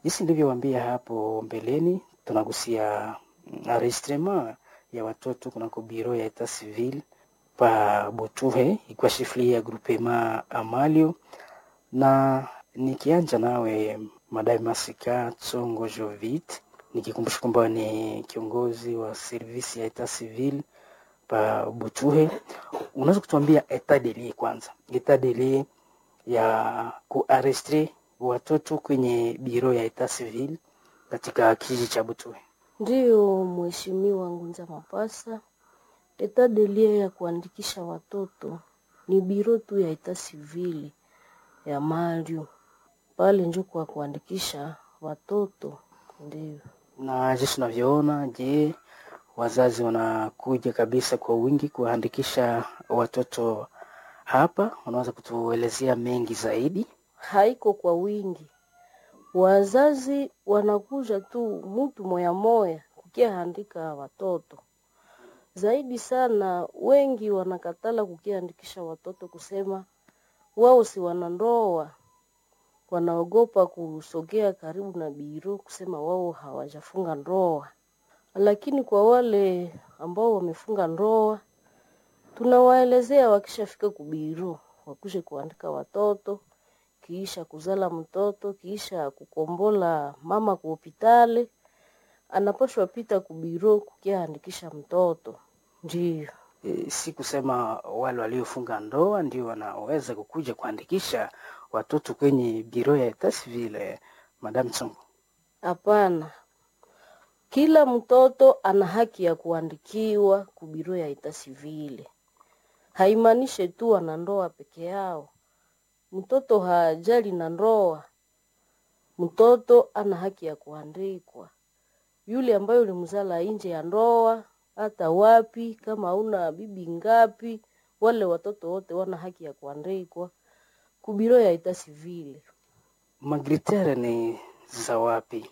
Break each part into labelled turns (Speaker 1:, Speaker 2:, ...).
Speaker 1: Jinsi nilivyowaambia hapo mbeleni, tunagusia enregistrement ya watoto kunako biro ya etat civil pa Butuhe ikiwa shifli ya groupement Amalio, na nikianja nawe Madame Masika Tsongo Jovit, nikikumbusha kwamba ni kiongozi wa servisi ya etat civil pa Butuhe, unaweza kutuambia etat de lieu kwanza, etat de lieu ya kuarestre watoto kwenye biro ya etat civil katika kijiji cha Butuhe?
Speaker 2: Ndiyo, Mheshimiwa Ngunza Mapasa, etat de lieu ya kuandikisha watoto ni biro tu ya etat civil ya Mario pale njo kwa kuandikisha watoto. Ndiyo,
Speaker 1: Na jinsi unavyoona, je, wazazi wanakuja kabisa kwa wingi kuwaandikisha watoto hapa? Unaweza kutuelezea mengi zaidi?
Speaker 2: haiko kwa wingi, wazazi wanakuja tu mutu moya moya kukiaandika watoto zaidi sana. Wengi wanakatala kukiandikisha watoto kusema wao si wanandoa, wanaogopa kusogea karibu na biro kusema wao hawajafunga ndoa. Lakini kwa wale ambao wamefunga ndoa, tunawaelezea wakishafika kubiro wakuje kuandika watoto, kiisha kuzala mtoto, kiisha kukombola mama ku hopitali, anapashwa pita kubiro kukiaandikisha mtoto. Ndiyo.
Speaker 1: E, si kusema wale waliofunga ndoa ndio wanaweza kukuja kuandikisha watoto kwenye biro ya etat civil, eh, Madame Tsongo.
Speaker 2: Hapana, kila mtoto ana haki ya kuandikiwa kubiro ya ita sivile. Haimaanishe tu wana ndoa peke yao. Mtoto hajali na ndoa, mtoto ana haki ya kuandikwa. Yule ambaye ulimzala nje ya ndoa, hata wapi, kama una bibi ngapi, wale watoto wote wana haki ya kuandikwa kubiro ya ita sivile.
Speaker 1: Magritere ni za wapi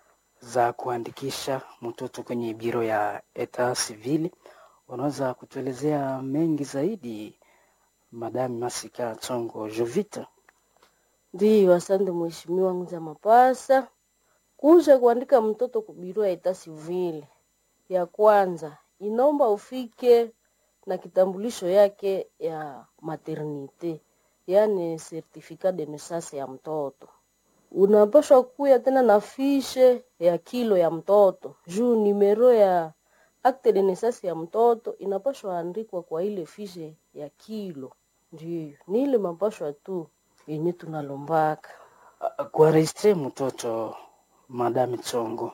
Speaker 1: za kuandikisha mtoto kwenye biro ya etat civil? Unaweza kutuelezea mengi zaidi, Madame Masika Tsongo Jovita?
Speaker 2: Ndiyo, asante mheshimiwa Nguza Mapasa. Kuja kuandika mtoto kubiro ya ita sivile, ya kwanza inaomba ufike na kitambulisho yake ya maternite, yaani certificat de naissance ya mtoto. Unapaswa kuya tena na fishe ya kilo ya mtoto juu nimero ya acte de naissance ya mtoto inapaswa andikwa kwa ile fishe ya kilo. Ndiyo, ni ile mapashwa tu yenye tunalombaka.
Speaker 1: Kuaregistre mtoto, Madame Tsongo,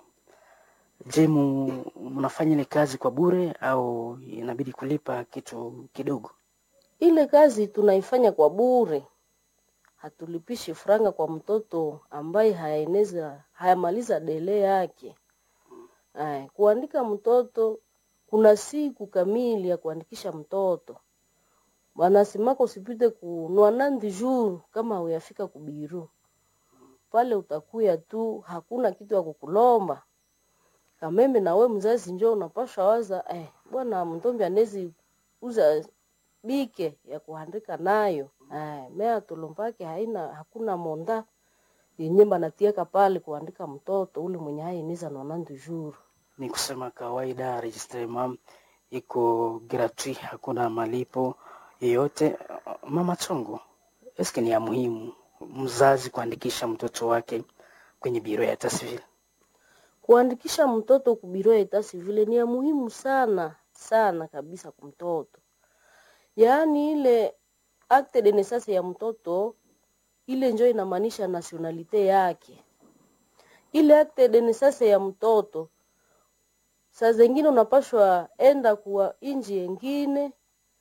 Speaker 1: je, mu- mnafanya ile kazi kwa bure au inabidi kulipa kitu kidogo?
Speaker 2: Ile kazi tunaifanya kwa bure, hatulipishi franga kwa mtoto ambaye hayaeneza hayamaliza dele yake. Ay, kuandika mtoto kuna siku kamili ya kuandikisha mtoto, wanasemaka usipite kunua nandi jour kama uyafika kubiru pale, utakuya tu, hakuna kitu ya kukulomba kameme. Na we mzazi njo unapasha waza eh, bwana mtombi anezi uza bike ya kuandika nayo eh, mea tulombake haina hakuna monda yenye banatiaka pale kuandika mtoto ule mwenye hainiza nonandu jour.
Speaker 1: Ni kusema kawaida registrement iko gratuit, hakuna malipo yoyote. Mama Tsongo, eske ni ya muhimu mzazi kuandikisha mtoto wake kwenye biro ya etat civil?
Speaker 2: Kuandikisha mtoto kubiro ya etat civil ni ya muhimu sana sana kabisa kwa mtoto, yaani ile acte de naissance ya mtoto ile njo inamaanisha nationalite yake. Ile acte de naissance ya mtoto saa zengine unapashwa enda kuwa inji yengine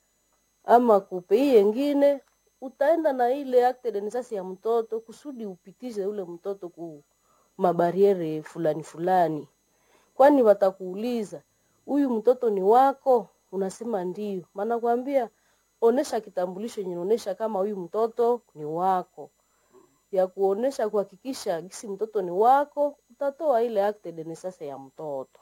Speaker 2: ama kupei yengine, utaenda na ile acte de naissance ya mtoto kusudi upitishe ule mtoto ku mabariere fulani fulani, kwani watakuuliza huyu mtoto ni wako, unasema ndio, maana kwambia onesha kitambulisho yenye inaonesha kama huyu mtoto ni wako, ya kuonesha kuhakikisha gisi mtoto ni wako, utatoa ile acte de naissance ya mtoto.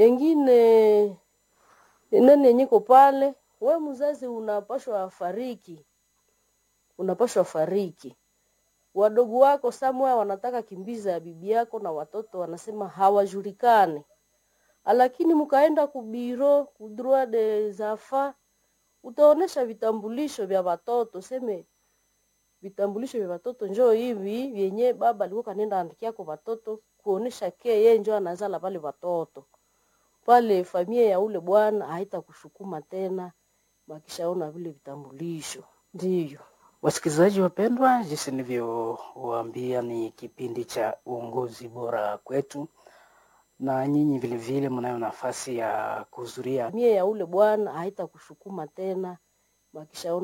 Speaker 2: Engine nani yenyeko pale, we mzazi unapashwa fariki, unapashwa fariki wadogo wako samwa wanataka kimbiza ya bibi yako na watoto wanasema hawajulikani, lakini mkaenda kubiro kudroa de zafa utaonesha vitambulisho vya watoto, seme vitambulisho vya watoto njoo hivi vyenye baba alikuwa kanenda andikia kwa watoto kuonesha ke yeye njoo anazala pale watoto pale, familia ya ule bwana haita kushukuma tena, wakishaona vile vitambulisho. Ndiyo
Speaker 1: Wasikilizaji wapendwa, jinsi nilivyowaambia ni kipindi cha uongozi bora kwetu, na nyinyi vilevile mnayo nafasi ya kuhudhuria
Speaker 2: familia ya ule bwana haita kushukuma tena, wakishaona